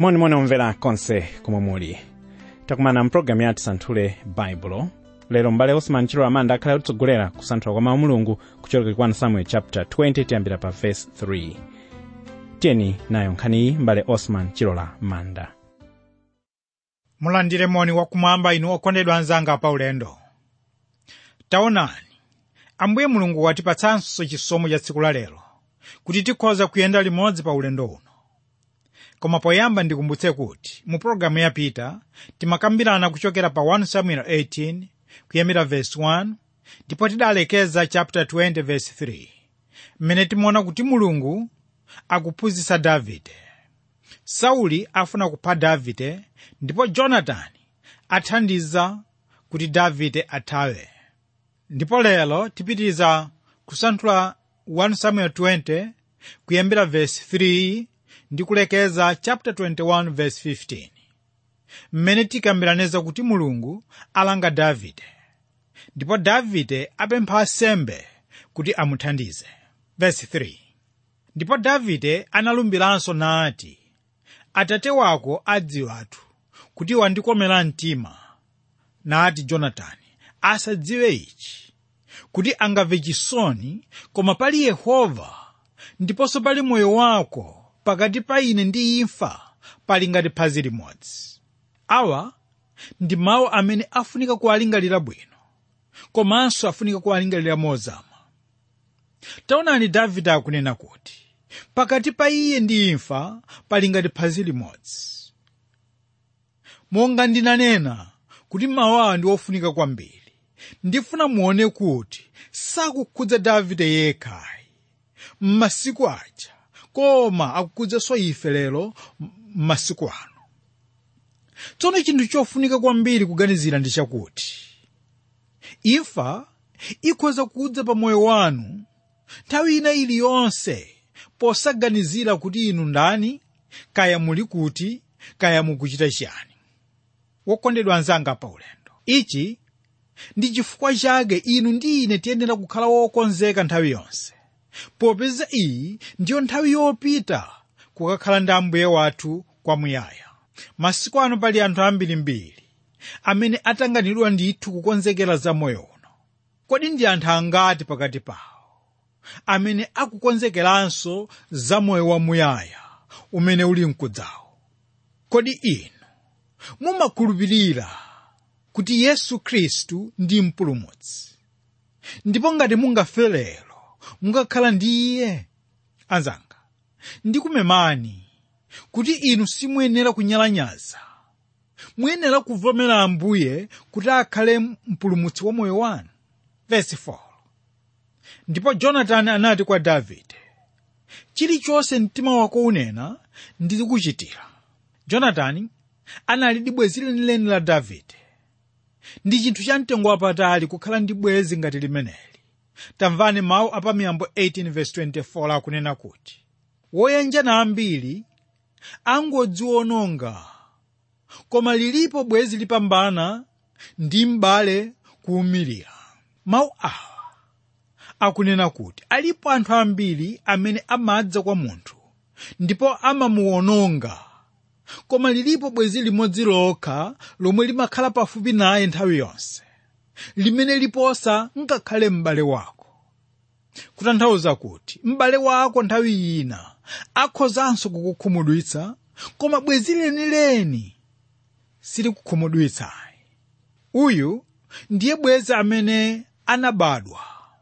monimoni omvera konse komwe muli takumana mpulogalamu yati santhule baibulo lero m'bale osman chilo amanda akhale kutsogolera kusanthula kwa mawu mulungu kuchokera kwa samuel chapter 20 tiyambira pa verse 3 tiyeni nayo nkhaniyi m'bale osman chilola manda mulandire moni wakumwamba inu okondedwa anzanga pa ulendo taonani ambuye mulungu watipatsanso chisomo cha tsiku la lero kuti tikhoza kuyenda limodzi pa ulendo uno koma poyamba ndikumbutse kuti mu pologalamu yapita timakambirana kuchokera pa 1 samuel 18 kuyambira verse 1 ndipo tidalekeza chapter 20 verse 3 mmene timaona kuti mulungu akuphunzitsa davide sauli afuna kupha davide ndipo jonatani athandiza kuti davide athawe ndipo lero tipitiriza kusanthula 1 samuel 20 kuyambira verse 3 ndi kulekeza chapter 21 verse 15 mmene tikambiraneza kuti mulungu alanga davide ndipo davide apempha asembe kuti amuthandize verse 3 ndipo davide analumbiranso nati atate wako adziwatu kuti wandikomera mtima nati jonatani asadziwe ichi kuti angamve chisoni koma pali yehova ndiponso pali moyo wako pakati pa ine ndi imfa pali ngati phazi limodzi awa ndi mawu amene afunika kuwalingalira bwino komanso afunika kuwalingalira mozama taonani davide akunena kuti pakati pa iye ndi imfa pali ngati phazi limodzi monga ndinanena kuti mawu awa ndi ofunika kwambiri ndifuna muone kuti sakukhudza davide yekhayi m'masiku aja koma akukhudzaso ife lero m'masiku ano tsono chinthu chofunika kwambiri kuganizira ndi chakuti imfa ikhoza kudza pa moyo wanu nthawi ina iliyonse posaganizira kuti inu ndani kaya muli kuti kaya mukuchita chiyani wokondedwa anzanga pa ulendo ichi ndi chifukwa chake inu ndi ine tiyenera kukhala wokonzeka nthawi yonse popeza iyi ndiyo nthawi yopita kukakhala ndi ambuye wathu kwamuyaya masiku ano pali anthu ambirimbiri amene atanganidwa ndithu kukonzekera za moyo uno kodi ndi anthu angati pakati pawo amene akukonzekeranso za moyo wamuyaya umene uli mkudzawo kodi inu mumakhulupirira kuti yesu khristu ndi mpulumutsi ndipo ngati mungafe lero mungakhala ndi iye anzanga ndikumemani kuti inu simuyenera kunyalanyaza muyenera kuvomera ambuye kuti akhale mpulumutsi wa moyo wanu verse 4 ndipo jonatani anati kwa davide chilichonse mtima wako unena ndikuchitira jonatani anali ndi bwenzi lenileni la davide ndi chinthu cha mtengo wapatali kukhala ndi bwenzi ngati limeneli tamvani mawu apamiyambo 18:24 akunena kuti woyenjana ambiri angodziwononga koma lilipo bwenzi lipambana ndi m'bale kuwumirira mawu awa akunena kuti alipo anthu ambiri amene amadza kwa munthu ndipo amamuwononga koma lilipo bwenzi limodzi lokha lomwe limakhala pafupi naye nthawi yonse limene liposa ngakhale m'bale wako kutanthauza kuti m'bale wako nthawi ina akhozanso kukukhumudwitsa koma bwenzi lenileni silikukhumudwitsayi uyu ndiye bwenzi amene anabadwa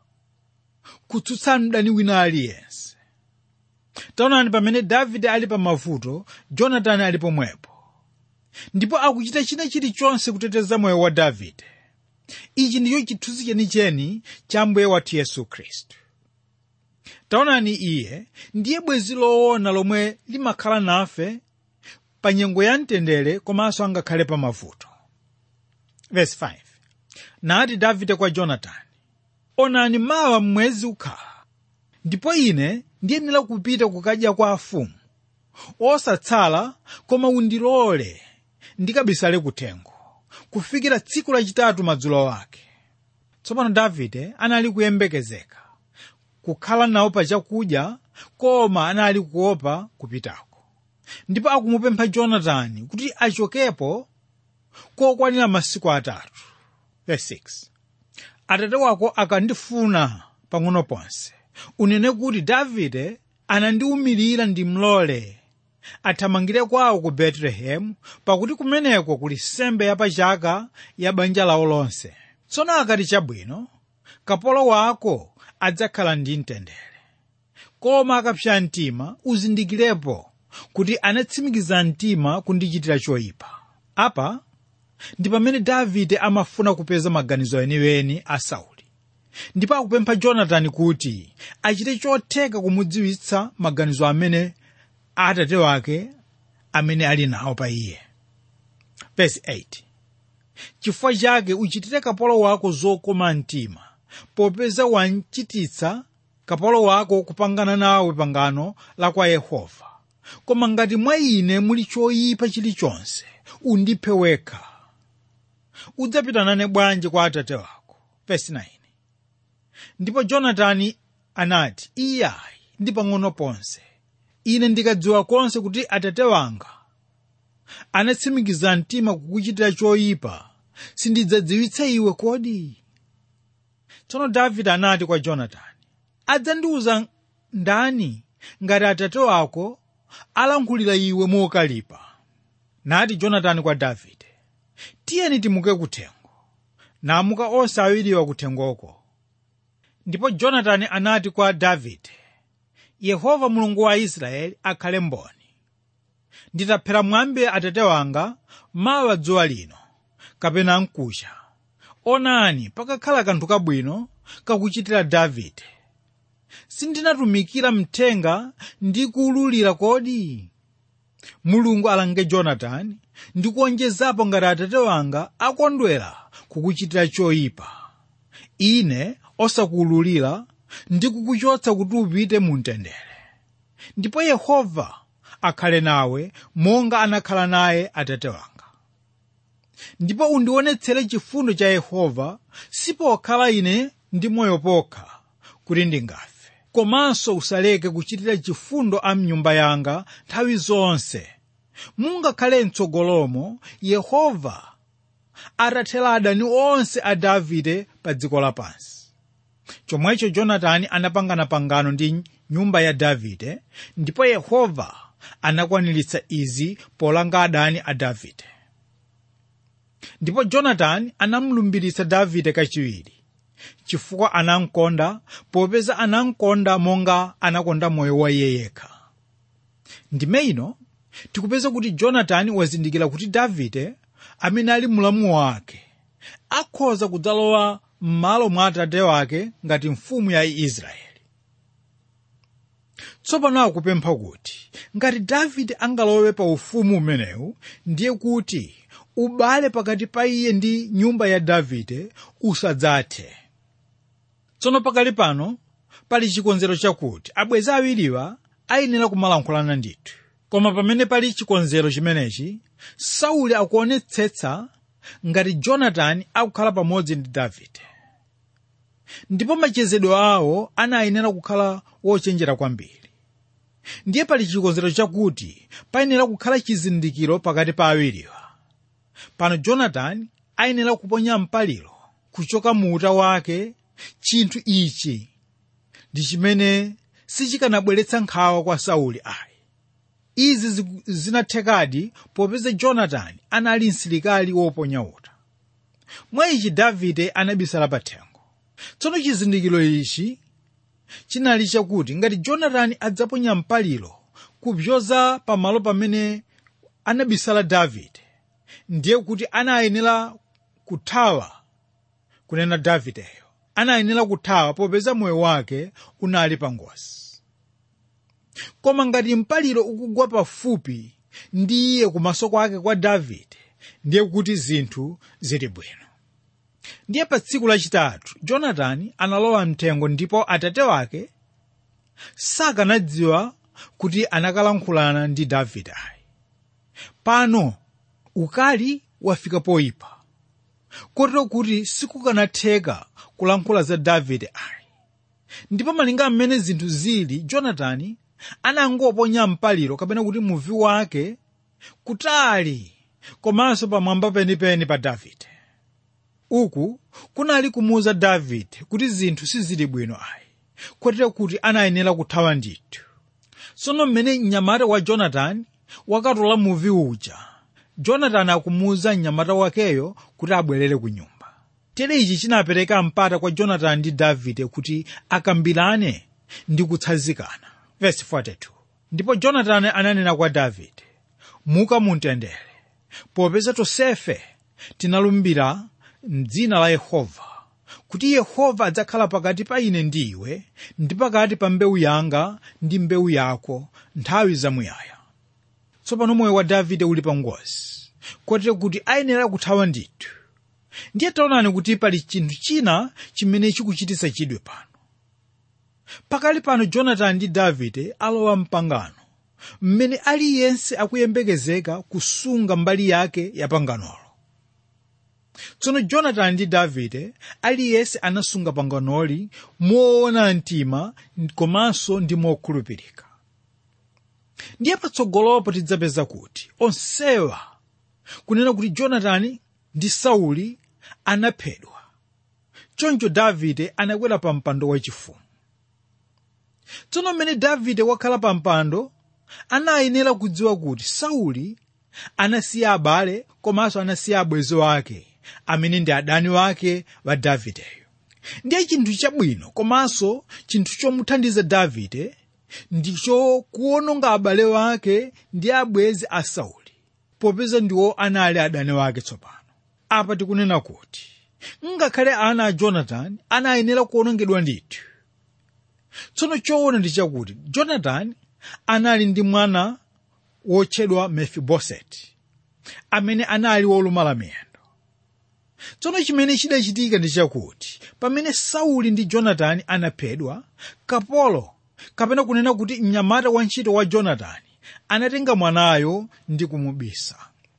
kutsutsa mdani wina aliyense taonani pamene davide ali pa mavuto jonatani ali pomwepo ndipo akuchita china chilichonse kuteteza moyo wa davide ichi ndicho chithunzi chenicheni cha mbuye wathu yesu khristu taonani iye ndiye bwenzi loona lomwe limakhala nafe pa nyengo ya mtendere komanso angakhale pa mavuto verse 5 nati davide kwa jonatani onani mawa mwezi ukhala ndipo ine ndiyenera kupita kukadya kwa afumu osatsala koma undilole ndikabisale kuthengo kufikira tsiku lachitatu madzulo ake tsopano davide anali kuyembekezeka kukhala nawo pa chakudya koma anali kuopa kupitako ndipo akumupempha jonatani kuti achokepo kokwanira masiku atatu Verse 6. atate wako akandifuna pang'ono ponse unene kuti davide anandiwumirira ndimlole athamangire kwawo ku betelehemu pakuti kumeneko kuli sembe yapachaka ya banja lawo lonse tsono akati chabwino kapolo wako adzakhala ndi mtendere koma akapsa mtima uzindikirepo kuti anatsimikiza mtima kundichitira choyipa apa ndi pamene davide amafuna kupeza maganizo eniweni a sauli ndipo akupempha jonatani kuti achite chotheka kumudziwitsa maganizo amene atate wake amene ali nawo pa iye Verse 8 chifukwa chake uchitire kapolo wako zokoma mtima popeza wanchititsa kapolo wako kupangana nawe pangano la kwa yehova koma ngati mwa ine muli choyipa chilichonse undiphe wekha udzapita nane bwanji kwa atate wako Verse 9 ndipo jonatani anati iyayi ndi pang'ono ponse ine ndikadziwa konse kuti atate wanga anatsimikiza mtima kukuchitira choyipa sindidzadziwitsa iwe kodi tsono davide anati kwa jonatani adzandiwuza ndani ngati atate wako alankhulira iwe mokalipa nati jonatani kwa davide tiyeni timuke kuthengo namuka onse awiriwa kuthengoko ndipo jonatani anati kwa davide yehova mulungu wa israeli akhale mboni nditaphera mwambi atate wanga mawa dzuwa lino kapena mkucha onani pakakhala kanthu kabwino kakuchitira davide sindinatumikira mthenga ndi kuwululira kodi mulungu alange jonatani ndi kuonjezapo ngati atate wanga akondwera kukuchitira choyipa ine osakuwululira ndi kukuchotsa kuti upite mu mtendere ndipo yehova akhale nawe monga anakhala naye atate wanga ndipo undionetsere chifundo cha yehova sipokhala ine ndi moyo pokha kuti ndingafe komanso usaleke kuchitira chifundo a mnyumba yanga nthawi zonse mungakhale mtsogolomo yehova atathera adani onse a davide pa dziko lapansi chomwecho jonatani anapangana pangano ndi nyumba ya davide ndipo yehova anakwaniritsa izi polanga adani a davide ndipo jonatani anamlumbiritsa davide kachiwiri chifukwa anamkonda popeza anamkonda monga anakonda moyo wa iye yekha ndime ino tikupeza kuti jonatani wazindikira kuti davide amene ali mlamu wake akhoza kudzalowa m'malo mwa atate wake ngati mfumu ya israeli tsopano akupempha kuti ngati davide angalowe pa ufumu umenewu ndiye kuti ubale pakati pa iye ndi nyumba ya davide usadzathe tsono pakali pano pali chikonzero chakuti abwenzi awiriwa ayenera kumalankhulana ndithu koma pamene pali chikonzero chimenechi sauli akuonetsetsa ngati jonatani akukhala pamodzi ndi davide ndipo machezedwe awo anayenera kukhala wochenjera kwambiri ndiye pali chikonzero chakuti payenera kukhala chizindikiro pakati pa awiriwa pano jonatani ayenera kuponya mpaliro kuchoka mu uta wake chinthu ichi ndi chimene sichikanabweretsa nkhawa kwa sauli ayi izi zinathekadi popeza jonatani anali msilikali woponya uta mwa ichi davide anabisala pathengo tsono chizindikiro ichi chinali chakuti ngati jonatani adzaponya mpaliro kupyoza pamalo pamene anabisala davide ndiye kuti anayenera kuthawa kunena davideyo anayenera kuthawa popeza moyo wake unali pa ngozi koma ngati mpaliro ukugwa pafupi ndi iye kumaso kwake kwa davide ndiye kuti zinthu zili bwino ndiye pa tsiku lachitatu jonatani analowa mthengo ndipo atate wake sakanadziwa kuti anakalankhulana ndi davide ayi pano ukali wafika poyipa kotero kuti sikukanatheka kulankhula za davide ayi ndipo malinga mmene zinthu zili jonatani anangoponya mpaliro kapena kuti muvi wake kutali komanso pamwamba penipeni pa davide uku kunali kumuwuza davide kuti zinthu sizili bwino ayi kotero kuti anayenera kuthawa ndithu tsono mmene mnyamata wa jonatani wakatola muvi uja jonatani akumuwuza mnyamata wakeyo kuti abwerere ku nyumba tere ichi chinapereka mpata kwa jonatani ndi davide kuti akambirane ndi kutsanzikana Verse 42. ndipo jonatani ananena kwa davide muka mumtendere popeza tonsefe tinalumbira mdzina la yehova kuti yehova adzakhala pakati pa ine ndi iwe ndi pakati pa mbewu yanga ndi mbewu yako nthawi zamuyaya tsopano moyo wa davide uli pa ngozi kotero kuti ayenera kuthawa ndithu ndiye taonani kuti pali chinthu china chimene chikuchititsa chidwe pano pakali pano jonatani ndi davide alowa mpangano mmene aliyense akuyembekezeka kusunga mbali yake ya panganolo tsono jonatani ndi davide aliyense anasunga panganoli moona mtima komanso ndi mokhulupirika ndiye patsogolopo tidzapeza kuti onsewa kunena kuti jonatani ndi sauli anaphedwa choncho davide anakwera pa mpando wachifumu tsono mmene davide wakhala pa mpando anayenera kudziwa kuti sauli anasiya abale komanso anasiya abwenzi wake amene ndi adani wake wa davideyo ndiye chinthu chabwino komanso chinthu chomuthandiza davide ndicho kuononga abale wake ndi abwenzi a sauli popeza ndiwo anali adani wake tsopano apa tikunena kuti ngakhale ana a jonatani anayenera kuonongedwa ndithu tsono choona ndi chakuti jonatani anali ndi mwana wotchedwa mefiboseti amene anali wolumala miyendo tsono chimene chidachitika ndi chakuti pamene sauli ndi jonatani anaphedwa kapolo kapena kunena kuti mnyamata wantchito wa jonatani anatenga mwanayo ndi kumubisa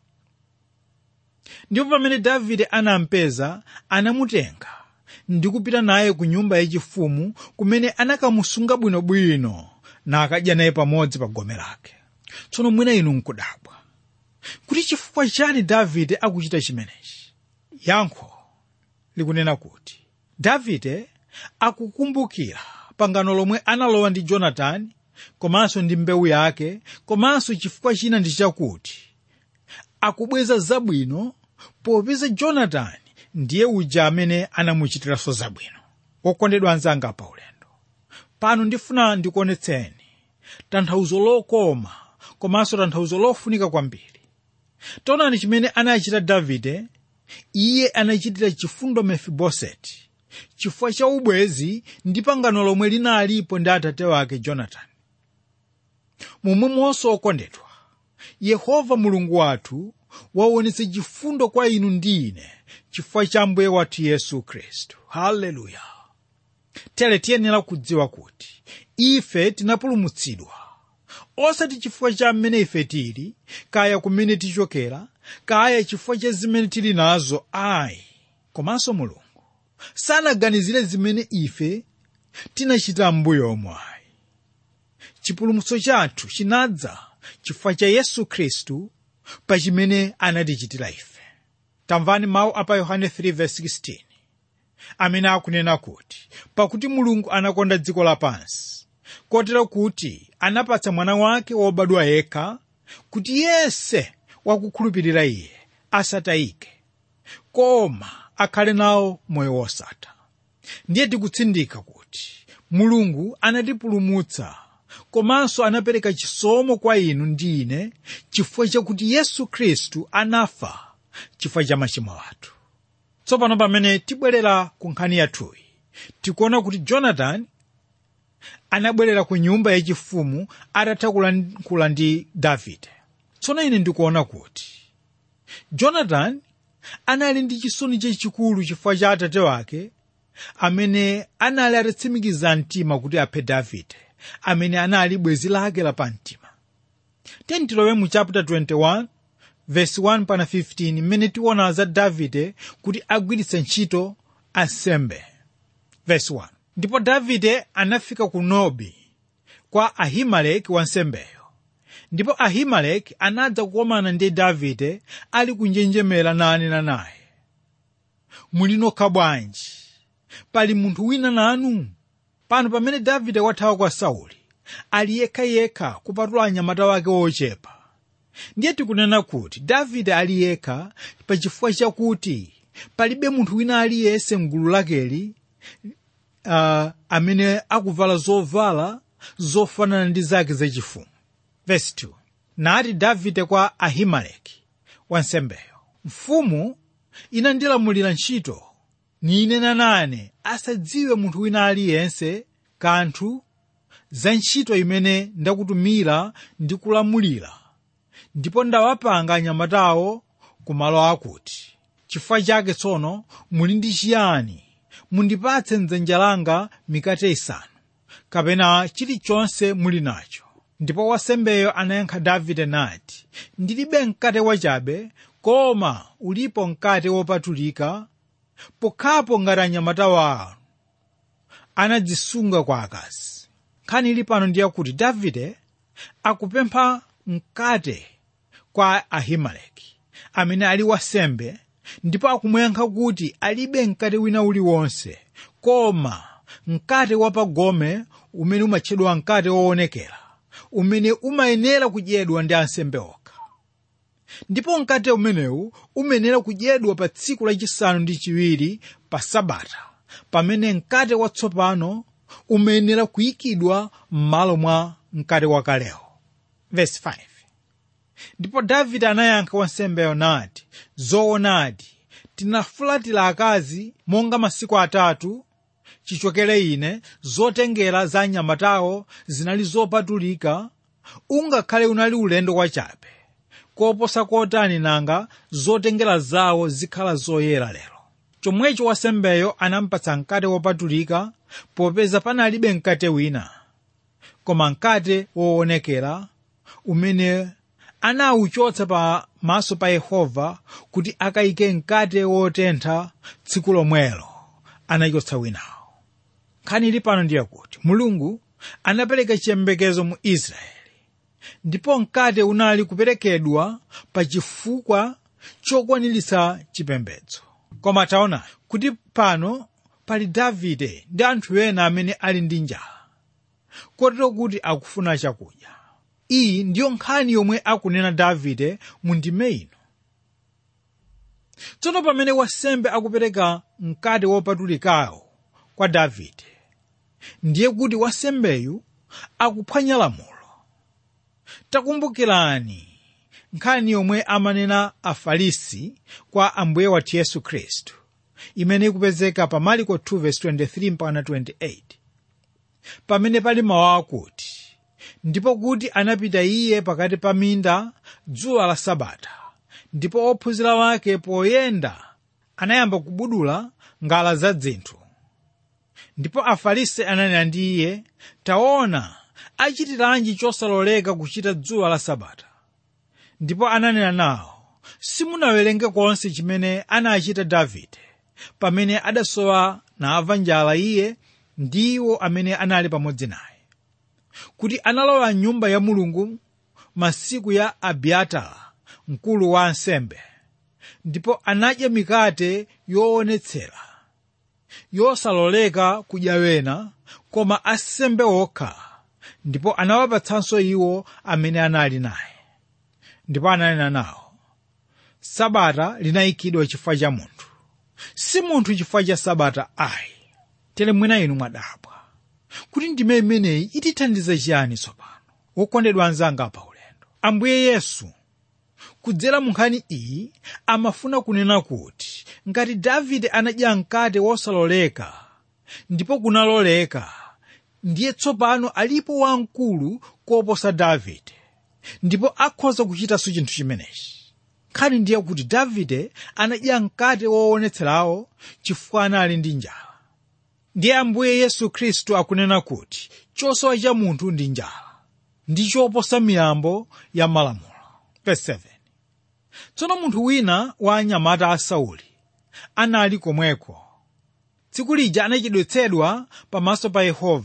ndipo pamene davide anampeza anamutenga ndi kupita naye ku nyumba yachifumu kumene anakamusunga bwinobwino nakadya naye pamodzi pa gome lake tsono mwina inu nkudabwa kuti chifukwa chani davide akuchita chimenechi yankho likunena kuti davide akukumbukira pangano lomwe analowa ndi jonatani komanso ndi mbewu yake komanso chifukwa china ndi chakuti akubweza zabwino popeza jonatani ndiye uja amene anamuchitiranso zabwino wokondedwa anzanga pa ulendo pano ndifuna ndikuonetseni tanthauzo lokoma komanso tanthauzo lofunika kwambiri taonani chimene anachita davide iye anachitira chifundo mefiboseti chifukwa cha ubwezi ndi pangano lomwe linalipo ndi atate wake jonatani momwemonso okondedwa yehova mulungu wathu waonetsa chifundo kwa inu ndi ine chifukwa cha mbuye wathu yesu khristu haleluya tere tiyenera kudziwa kuti ife tinapulumutsidwa osati chifukwa cha mmene ife tili kaya kumene tichokera kaya chifukwa cha zimene tili nazo ayi komanso mulungu sanaganizire zimene ife tinachita m'mbuyomo ayi chipulumutso chathu chinadza chifukwa cha yesu khristu pa chimene anatichitira ife tamvani mawu apa yohane 3:16 amene akunena kuti pakuti mulungu anakonda dziko lapansi kotero kuti anapatsa mwana wake wobadwa yekha kuti yense wakukhulupirira iye asatayike koma akhale nawo moyo wosatha ndiye tikutsindika kuti mulungu anatipulumutsa komanso anapereka chisomo kwa inu ndi ine chifukwa chakuti yesu khristu anafa chifukwa cha machimo athu tsopano pamene tibwerera ku nkhani yathuyi tikuona kuti jonatani anabwerera ku nyumba yachifumu atatha kulankhula ndi davide tsono ine ndikuona kuti jonatani anali ndi chisoni chachikulu chifukwa cha atate wake amene anali atatsimikiza mtima kuti aphe davide amene anali bwenzi lake lapamtima tiyeni tilowe mu chapter 21 verse 1 pana 15 mmene tiona za davide kuti agwiritse ntchito ansembe verse 1 ndipo davide anafika ku nobi kwa ahimeleki wansembeyo ndipo ahimeleki anadza kukomana ndi davide ali kunjenjemera nanena naye muli nokha bwanji pali munthu wina nanu pano pamene davide wathawa kwa sauli ali yekhayekha kupatula anyamata wake ochepa ndiye tikunena kuti davide ali yekha pachifukwa chakuti palibe munthu wina aliyense mgulu lakeli uh, amene akuvala zovala zofanana ndi zake zachifumu verse 2 nati davide kwa ahimeleki wansembeyo mfumu inandilamulira ntchito ninena nane asadziwe munthu wina aliyense kanthu za ntchito imene ndakutumira ndi kulamulira ndipo ndawapanga anyamatawo ku malo akuti chifukwa chake tsono muli ndi chiyani mundipatse mdzanja langa mikate isanu kapena chilichonse muli nacho ndipo wansembeyo anayankha davide nati ndilibe mkate wachabe koma ulipo mkate wopatulika pokhapo ngati anyamata wanu anadzisunga kwa akazi nkhani ili pano ndiye kuti davide akupempha mkate kwa ahimeleki amene ali wansembe ndipo akumuyankha kuti alibe mkate wina uliwonse koma mkate wapagome umene umatchedwa mkate woonekera umene umayenera kudyedwa ndi ansembe okha ndipo mkate umenewu umayenera kudyedwa pa tsiku lachisanu ndi chiwiri pa sabata pamene mkate watsopano umayenera kuyikidwa m'malo mwa mkate wakalewo verse 5 ndipo davide anayankha wansembeyo nati zoonadi tinafulatira akazi monga masiku atatu chichokere ine zotengera za anyamatawo zinali zopatulika ungakhale unali ulendo wachabe koposa kotani nanga zotengera zawo zikhala zoyera lero chomwecho wansembeyo anampatsa mkate wopatulika popeza panalibe mkate wina koma mkate woonekera umene anawuchotsa pamaso pa yehova kuti akayike mkate wotentha tsiku lomwelo anachotsa winawo nkhani ili pano ndiye kuti mulungu anapereka chiyembekezo mu israeli ndipo mkate unali kuperekedwa pa chifukwa chokwaniritsa chipembedzo koma taona kuti pano pali davide ndi anthu ena amene ali ndi njala kotero kuti akufuna chakudya iyi ndiyo nkhani yomwe akunena davide mu ndime ino tsono pamene wansembe akupereka mkate wopatulikawo kwa davide ndiye kuti wansembeyu akuphwanya lamulo takumbukirani nkhani yomwe amanena afarisi kwa ambuye wathu yesu khristu imene ikupezeka pa mariko 2:23-28 pamene pali mawu akuti ndipo kuti anapita iye pakati pa minda dzuwa la sabata ndipo ophunzira wake poyenda anayamba kubudula ngala za dzinthu ndipo afarisi ananena ndi iye taona achitiranji chosaloleka kuchita dzuwa la sabata ndipo ananena nawo simunawerenge konse chimene anachita davide pamene adasowa namva njala iye ndiwo amene anali pamodzi naye kuti analowa mnyumba ya mulungu masiku ya abiatara mkulu wa ansembe ndipo anadya mikate yoonetsera yosaloleka kudya wena koma asembe okha ndipo anawapatsanso iwo amene anali naye ndipo ananena nawo sabata linayikidwa chifukwa cha munthu si munthu chifukwa cha sabata ayi tere mwina inu mwadabwa kuti ndime imeneyi itithandiza chiyani tsopano wokondedwa anzanga pa ulendo ambuye yesu kudzera mu nkhani iyi amafuna kunena kuti ngati davide anadya mkate wosaloleka ndipo kunaloleka ndiye tsopano alipo wamkulu koposa davide ndipo akhoza kuchitanso chinthu chimenechi nkhani ndiye kuti davide anadya mkate woonetserawo chifukwa anali ndi njala ndiye ambuye yesu khristu akunena kuti chosowa cha munthu ndi njala ndi choposa miyambo ya malamulo Verse 7. tsono munthu wina wa anyamata a sauli anali komweko tsiku lija anachedwetsedwa pamaso pa yehova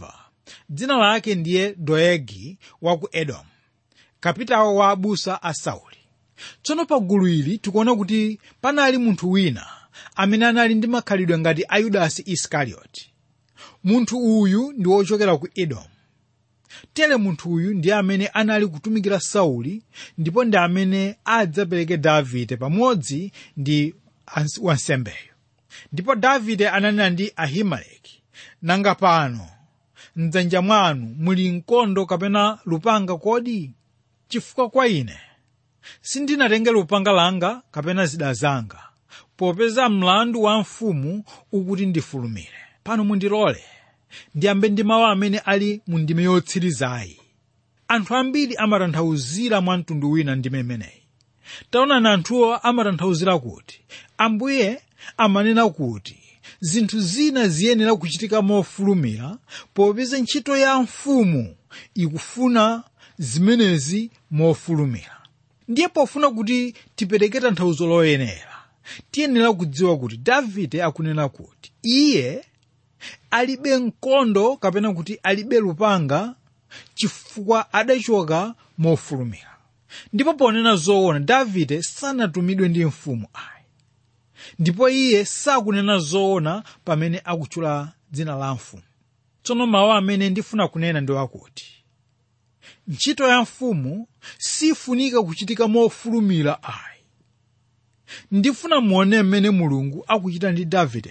dzina lake ndiye doegi wa ku edomu kapitawo wa abusa a sauli tsono pa gulu ili tikuona kuti panali munthu wina amene anali ndi makhalidwe ngati a yudasi iskarioti munthu uyu ndi wochokera ku edomu tere munthu uyu ndiye amene anali kutumikira sauli ndipo ndi amene adzapereke davide pamodzi ndi ans- wansembeyo ndipo davide ananena ndi ahimeleki nanga pano mdzanja mwanu muli mkondo kapena lupanga kodi chifukwa kwa ine sindinatenge lupanga langa kapena zida zanga popeza mlandu wa mfumu ukuti ndifulumire pano mundilole ndiyambe ndi mawu amene ali mu ndime yotsirizayi anthu ambiri amatanthauzira mwa mtundu wina ndime imeneyi taonani anthuwo amatanthauzira kuti ambuye amanena kuti zinthu zina ziyenera kuchitika mofulumira popeza ntchito ya mfumu ikufuna zimenezi mofulumira ndiye pofuna kuti tipereke tanthauzo loyenera tiyenera kudziwa kuti davide akunena kuti iye alibe mkondo kapena kuti alibe lupanga chifukwa adachoka mofulumira ndipo ponena zoona davide sanatumidwe ndi mfumu ayi ndipo iye sakunena zoona pamene akutchula dzina la mfumu tsono mawu amene ndifuna kunena ndi akuti ntchito ya mfumu sifunika kuchitika mofulumira ayi ndifuna muone mmene mulungu akuchita ndi davideyo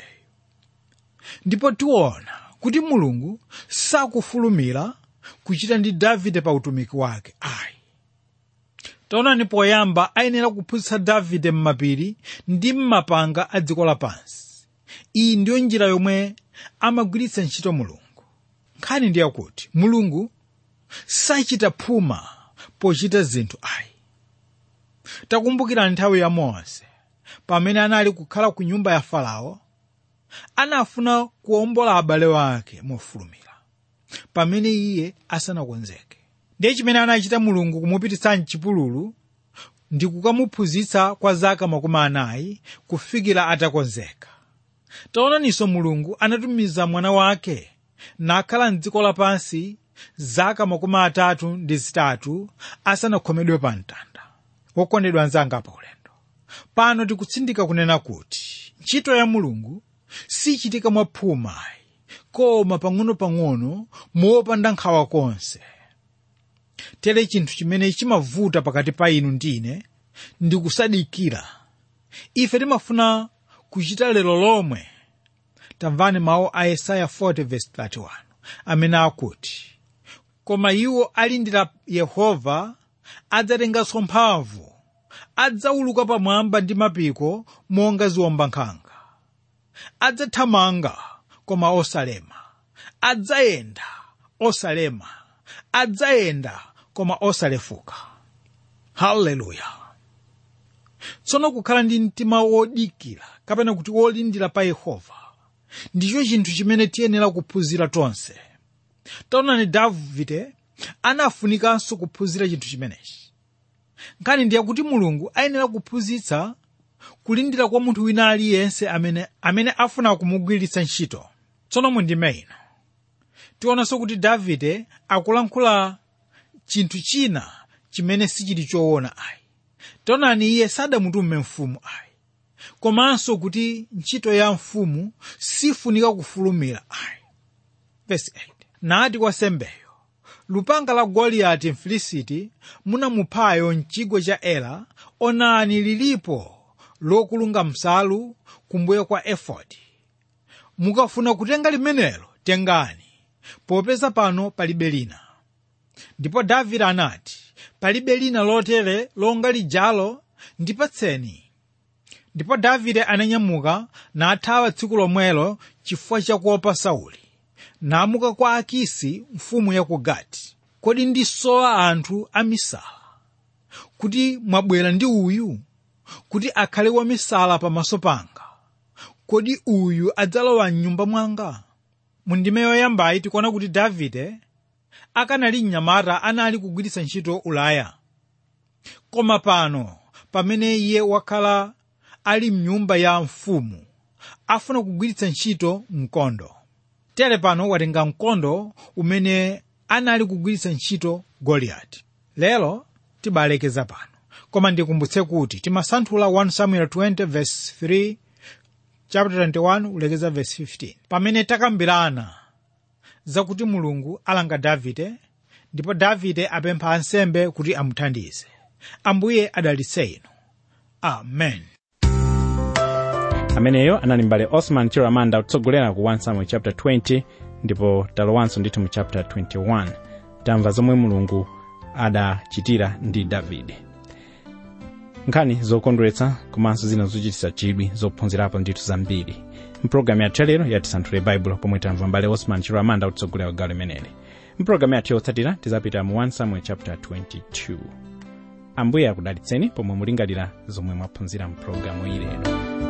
ndipo tiona kuti mulungu sakufulumira kuchita ndi davide pa utumiki wake ayi taonani poyamba ayenera kuphunzitsa davide m'mapiri ndi m'mapanga a dziko lapansi iyi ndiyo njira yomwe amagwiritsa ntchito mulungu nkhani ndiye kuti mulungu sachita phuma pochita zinthu ayi takumbukirani nthawi ya mose pamene anali kukhala ku nyumba ya farao anafuna kuwombola abale wake mofulumira pamene iye asanakonzeke ndiye chimene anachita mulungu kumupititsa mchipululu ndi kukamuphunzitsa kwa zaka makumi anayi kufikira atakonzeka taonaninso mulungu anatumiza mwana wake nakhala mdziko lapansi zaka makumi atatu ndi zitatu asanakhomedwe pa mtanda wokondedwa anzanga pa ulendo pano tikutsindika kunena kuti ntchito ya mulungu sichitika mwaphuma koma pang'ono-pang'ono mopanda nkhawa konse tere chinthu chimene chimavuta pakati pa inu ndine ndi kusadikira ife timafuna kuchita lero lomwe tamvani mawu a yesaya 40:31 amene akuti koma iwo alindira yehova adzatenganso mphamvu adzawuluka pamwamba ndi mapiko monga ziwombankhanga adzathamanga koma osalema adzayenda osalema adzayenda koma osalefuka haleluya tsono kukhala ndi mtima wodikira kapena kuti wolindira pa yehova ndicho chinthu chimene tiyenera kuphunzira tonse taonani davide anafunikanso kuphunzira chinthu chimenechi nkhani ndiye kuti mulungu ayenera kuphunzitsa kulindira kwa munthu wina aliyense amene, amene afuna kumugwiritsa ntchito tsono mundime ino tionanso kuti davide akulankhula chinthu china chimene sichili choona ayi taonani iye sadamutume mfumu ayi komanso kuti ntchito ya mfumu sifunika kufulumira ayi Verse 8 nati kwa sembeyo lupanga la goliyati mfilisiti munamuphayo mchigwa cha ela onani lilipo lokulunga msalu kumbuyo kwa efodi mukafuna kutenga limenelo tengani popeza pano palibe lina ndipo davide anati palibe lina lotere longa lijalo ndipatseni ndipo davide ananyamuka nathawa tsiku lomwelo chifukwa chakuopa sauli namuka kwa akisi mfumu ya ku gati kodi ndisowa anthu amisala kuti mwabwera ndi uyu kuti akhale wamisala pamaso panga kodi uyu adzalowa mnyumba mwanga mundime yoyambayi tikuona kuti davide akanali mnyamata anali kugwiritsa ntchito ulaya koma pano pamene iye wakhala ali mnyumba ya mfumu afuna kugwiritsa ntchito mkondo tere pano watenga mkondo umene anali kugwiritsa ntchito goliyati lero tibalekeza pano koma ndikumbutse kuti timasanthula 1 samuel 20 verse 3 chapter 21 ulekeza verse 15 pamene takambirana zakuti mulungu alanga davide ndipo davide apempha ansembe kuti amuthandize ambuye adalitse inu amen ameneyo anali mbale osman chiramanda kutsogolera ku 1 samuel chapter 20 ndipo talowanso ndithu mu chapter 21 tamva zomwe mulungu adachitira ndi davide nkhani zokondweretsa komanso zina zochititsa chidwi zophunzirapo ndithu zambiri mpulogalamu yathu yalero yatisanthule baibulo pomwe tamva mbale osman chiramanda kutsogolera gawo limeneli mpulogalamu yathu yotsatira tizapita mu 1 samuel chapter 22 ambuye akudalitseni pomwe mulingalira zomwe mwaphunzira mpulogalamu ilero